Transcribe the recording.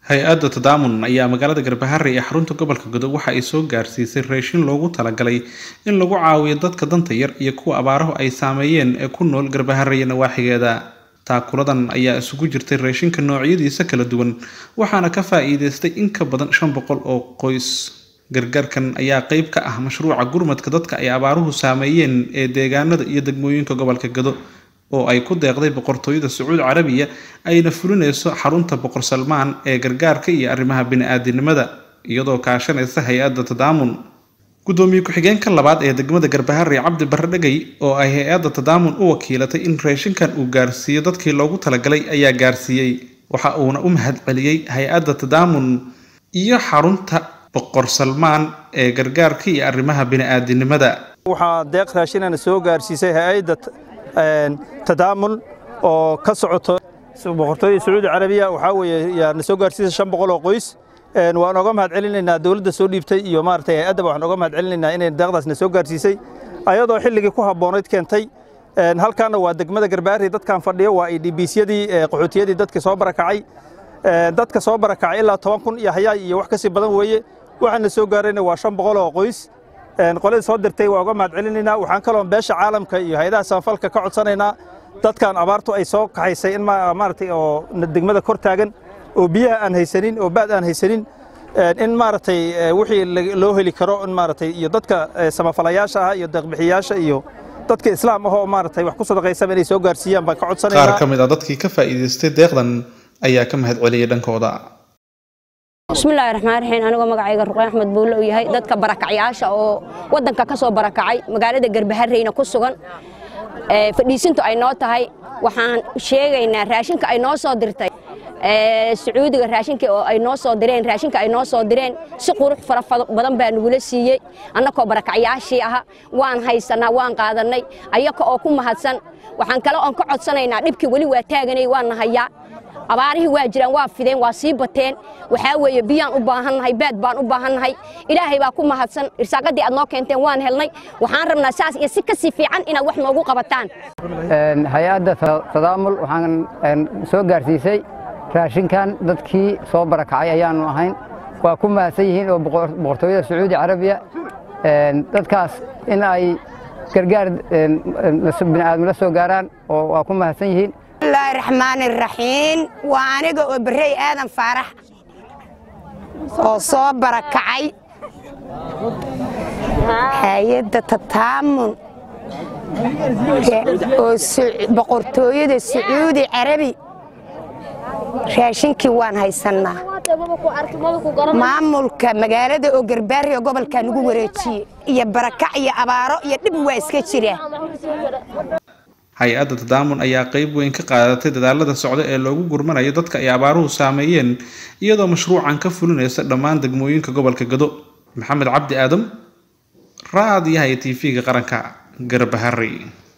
hay-adda tadaamun ayaa magaalada garbahare ee xarunta gobolka godob waxa ay soo gaarsiisay raashin loogu talagalay in lagu caawiyo dadka danta yar iyo kuwa abaarahu ay saameeyeen ee ku nool garbahare iyo nawaaxigeeda taakuladan ayaa isugu jirtay raashinka noocyadiisa kala duwan waxaana ka faa-iideystay in ka badan shan boqol oo qoys gargaarkan ayaa qeyb ka ah mashruuca gurmadka dadka ay abaaruhu saameeyeen ee deegaanada iyo degmooyinka gobolka gado oo ay ku deeqday boqortooyada sacuudi carabiya ayna fulinayso xarunta boqor salmaan ee gargaarka iyo arrimaha bini-aadinimada iyadoo kaashanaysa hay-adda tadaamun gudoomiye ku-xigeenka labaad ee degmada garbahare cabdi barre dhegay oo ay hay-adda tadaamun u wakiilatay in raashinkan uu gaarsiiyo dadkii loogu talagalay ayaa gaarsiiyey waxa uuna u mahad celiyey hay-adda tadaamun iyo xarunta boqor salmaan ee gargaarka iyo arrimaha bini-aadinimada waxaa deeq raashinana soo gaarsiisay hay-adda tadaamun oo ka socoto boqortooyada sacuudi carabiya waxaa weeye yaa na soo gaarsiisay shan boqol oo qoys waan oga mahad celinaynaa dowladda soo dhiibtay iyo maaragtay hay-addaba waxaan oga mahad celinaynaa inay deeqdaas na soo gaarsiisay ayadoo xilligii ku habboonayd keentay halkaana waa degmada garbaari dadkan fadhiyo waa idbiisyadii qaxootiyadii dadka soo barakacay dadka soo barakacay ilaa toban kun iyo hayaay iyo wax ka sii badan weeye waxaana soo gaarayna waa shan boqol oo qoys qoladii soo dirtay waa uga mahad celinaynaa waxaan kaloo beesha caalamka iyo hay-adaha samafalka ka codsanaynaa dadkan abaartu ay soo kaxaysay in maaragtay oo degmada kor taagan oo biyaha aan haysanin oo baad aan haysanin in maaragtay wixii loo heli karo in maaragtay iyo dadka samafalayaasha ah iyo deeqbixiyaasha iyo dadka islaam ah oo maaragtay wax ku sadaqaysaba inay soo gaarsiiyaan baan ka codsanaynaa qaar ka mid ah dadkii ka faa'iidaystay deeqdan ayaa ka mahad celiyay dhankooda bismillaahi raxmaan raxiim anigoo magacayga ruqay axmed buulle uu yahay dadka barakacyaasha oo waddanka ka soo barakacay magaalada garbahareyna ku sugan fadhiisintu ay noo tahay waxaan sheegaynaa raashinka ay noo soo dirtay sacuudiga raashinka oo ay noo soo direen raashinka ay noo soo direen si qurux fara badan baa nagula siiyey annakoo barakacyaashii aha waan haysanaa waan qaadannay ayaka oo ku mahadsan waxaan kale oon ka codsanaynaa dhibkii weli waa taaganay waana hayaa abaarihii waa jiraan waa fideen waa sii bateen waxaa weeye biyaan u baahannahay baad baan u baahannahay ilaahay baa ku mahadsan irsaaqadii aad noo keenteen waan helnay waxaan rabnaa saas iyo si ka sii fiican inaad wax noogu qabataan hay-adda tadaamul waxaan soo gaarsiisay raashinkan dadkii soo barakacay ayaanu ahayn waa ku mahadsan yihiin oo boqortooyada sacuudi carabiya dadkaas in ay gargaar bini'aadam la soo gaaraan oo waa ku mahadsan yihiin bismillaahi raxmaani raxiim waa aniga oo berrey aadan faarax oo soo barakacay hay-adda tataamun oo boqortooyada sacuudi carabi raashinkii waan haysannaa maamulka magaalada oo garbaari oo gobolkaa nagu wareejiye iyo barakac iyo abaaro iyo dhib waa iska jira hay-adda tadaamun ayaa qeyb weyn ka qaadatay dadaalada socda ee loogu gurmanayo dadka ay abaaruhu saameeyeen iyadoo mashruucan ka fulinaysa dhammaan degmooyinka gobolka gado maxamed cabdi aadam raadiyaha iyo tv-ga qaranka garbahari